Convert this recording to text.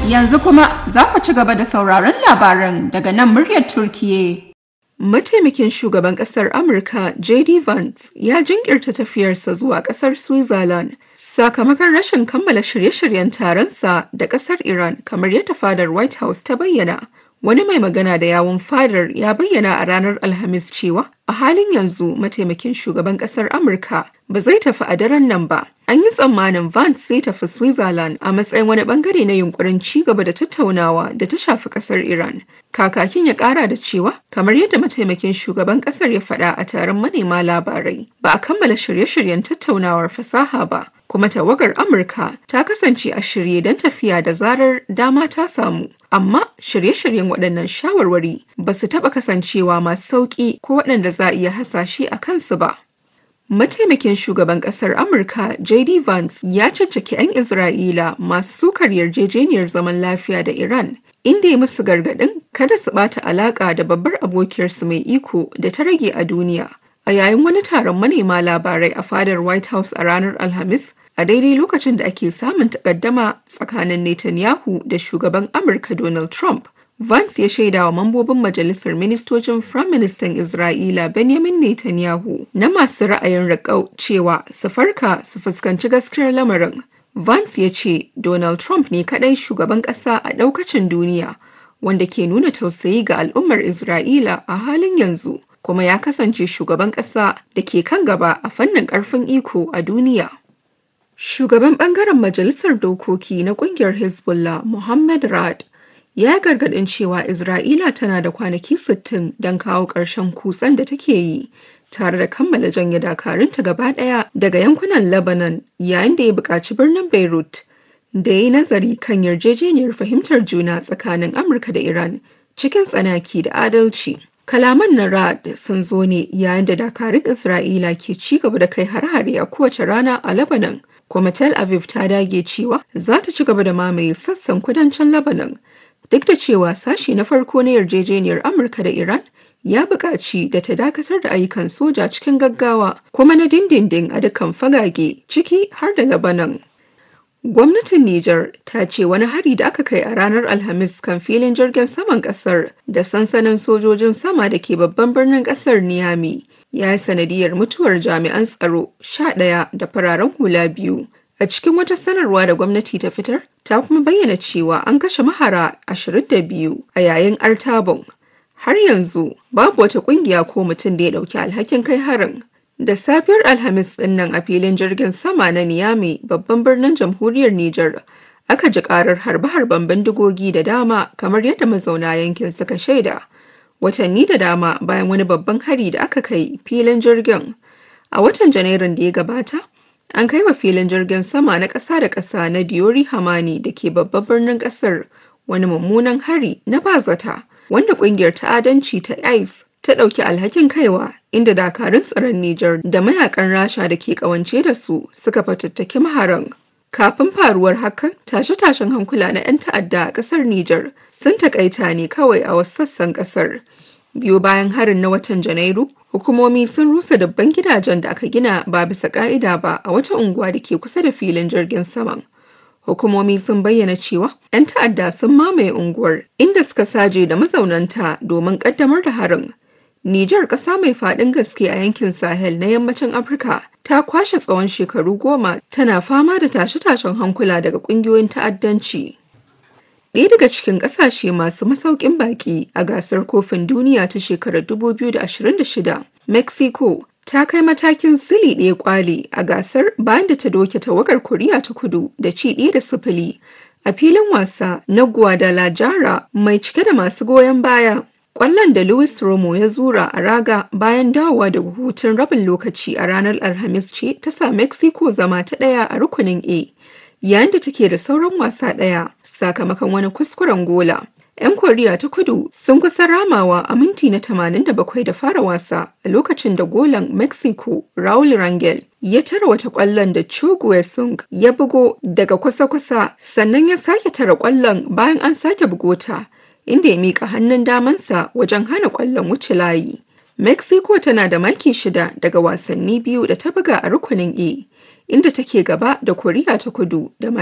Yanzu kuma za ku ci gaba da sauraron labaran daga nan muryar Turkiye. Mataimakin shugaban ƙasar Amurka JD Vance ya jinkirta tafiyarsa zuwa ƙasar Switzerland sakamakon rashin kammala shirye-shiryen taronsa da ƙasar Iran kamar yadda fadar White House ta bayyana. Wani mai magana da yawun fadar ya bayyana a ranar Alhamis cewa a halin yanzu mataimakin shugaban ƙasar Amurka ba zai tafi a daren nan ba. An yi tsammanin Vance zai tafi Switzerland a matsayin wani bangare na yunkurin ci gaba da tattaunawa da ta shafi ƙasar Iran. Kakakin ya ƙara da cewa kamar yadda mataimakin shugaban ƙasar ya faɗa a taron manema labarai ba a kammala shirye-shiryen tattaunawar fasaha ba. kuma tawagar Amurka ta kasance a shirye don tafiya da zarar dama ta samu. Amma shirye-shiryen waɗannan shawarwari ba su taɓa kasancewa masu sauƙi ko waɗanda za a iya hasashe a kansu ba. Mataimakin shugaban ƙasar Amurka JD Vance ya caccaki 'yan Isra'ila masu sukar yarjejeniyar zaman lafiya da Iran inda ya musu gargaɗin kada su ɓata alaƙa da babbar abokiyarsu mai iko da ta rage a duniya. A yayin wani taron manema labarai a fadar White House a ranar Alhamis, a daidai lokacin da ake samun takaddama tsakanin Netanyahu da shugaban Amurka Donald Trump. Vance ya shaida wa mambobin majalisar ministocin Firaministan Isra'ila Benjamin Netanyahu na masu ra'ayin raƙau cewa su farka su fuskanci gaskiyar lamarin. Vance ya ce Donald Trump ne kaɗai shugaban ƙasa a ɗaukacin duniya wanda ke nuna tausayi ga al'ummar Isra'ila a halin yanzu kuma ya kasance shugaban ƙasa da ke kan gaba a fannin ƙarfin iko a duniya. Shugaban ɓangaren Majalisar Dokoki na ƙungiyar Hezbollah Mohammed Rad ya gargaɗin cewa Isra'ila tana da kwanaki 60 don kawo ƙarshen kutsen da take yi tare da kammala janye dakarunta gaba ɗaya daga yankunan Lebanon yayin da ya buƙaci birnin Beirut da ya yi nazari kan yarjejeniyar fahimtar juna tsakanin Amurka da Iran cikin tsanaki da adalci. Kalaman na Rad sun zo ne yayin da dakarun Isra'ila ke ci gaba da kai har-hare a kowace rana a Lebanon. kuma Tel Aviv ta dage cewa za ta ci gaba da mamaye sassan kudancin Lebanon duk da cewa sashi na farko na yarjejeniyar Amurka da Iran ya buƙaci da ta dakatar da ayyukan soja cikin gaggawa kuma na dindindin a dukkan fagage ciki har da Lebanon. Gwamnatin Nijar ta ce wani hari da aka kai a ranar Alhamis kan filin jirgin saman kasar da sansanin sojojin sama da ke babban birnin kasar Niamey ya yi sanadiyar mutuwar jami'an tsaro sha ɗaya da fararen hula biyu. A cikin wata sanarwa da gwamnati ta fitar, ta kuma bayyana cewa an kashe mahara 22 a yayin artabon. Har yanzu babu wata kungiya ko mutum da ya ɗauki alhakin kai harin. Da safiyar Alhamis ɗin nan a filin jirgin sama na Niamey babban birnin jamhuriyar Nijar aka ji karar harbe-harben bindigogi da dama kamar yadda mazauna yankin suka shaida. Watanni da dama bayan wani babban hari da aka kai filin jirgin. A watan Janairun da ya gabata, an kai wa filin jirgin sama na ƙasa da ƙasa na Diori Hamani da ke babban birnin ƙasar wani mummunan hari na bazata wanda ƙungiyar ta'adanci ta ICE ta ɗauki alhakin kaiwa inda dakarun tsaron Nijar da mayakan Rasha da ke ƙawance da su suka fatattaki maharan. Kafin faruwar hakan, tashe-tashen hankula na 'yan ta'adda a ƙasar Nijar sun takaita ne kawai a wasu sassan ƙasar. Biyo bayan harin na watan Janairu, hukumomi sun rusa dabban gidajen da aka gina ba bisa ƙa'ida ba a wata unguwa da ke kusa da filin jirgin saman. Hukumomi sun bayyana cewa 'yan ta'adda sun mamaye unguwar inda suka saje da mazaunanta domin ƙaddamar da harin. Nijar ƙasa mai faɗin gaske a yankin Sahel na yammacin Afirka ta kwashe tsawon shekaru goma tana fama da tashe-tashen hankula daga ƙungiyoyin ta'addanci. Ɗaya daga cikin ƙasashe masu masaukin baƙi a gasar kofin duniya ta shekarar 2026, Mexico ta kai matakin sili ɗaya kwali a gasar bayan da ta doke tawagar Koriya ta kudu da ci ɗaya da sifili a filin wasa na Guadalajara mai cike da masu goyon baya. Ƙwallon da Luis Romo ya zura a raga bayan dawowa daga hutun rabin lokaci a ranar Alhamis ce ta sa Mexico zama ta ɗaya a rukunin A, yayin da take da sauran wasa ɗaya sakamakon wani kuskuren gola. 'Yan Koriya ta kudu sun kusa ramawa a minti na 87 da fara wasa a lokacin da golan Mexico Raul Rangel ya tara wata ƙwallon da Cho Sung ya bugo daga kusa-kusa sannan ya sake tara ƙwallon bayan an sake bugota. inda ya miƙa hannun damansa wajen hana ƙwallon wuce layi. Mexico tana da maki shida daga wasanni biyu da ta buga a rukunin A, inda take gaba da Koriya ta kudu da